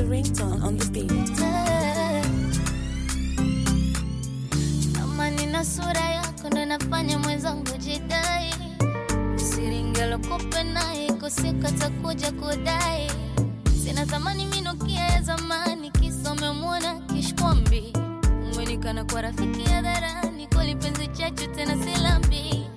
the ringtone on the beat. Kama nina sura yako ndo nafanya mwenzangu jidai, siringelokope naye kusika takuja kudai. Sina thamani minukia ya zamani, kisa umemwona kishkwambi. Umenikana kwa rafiki hadharani, kweli penzi chachu tena silambi.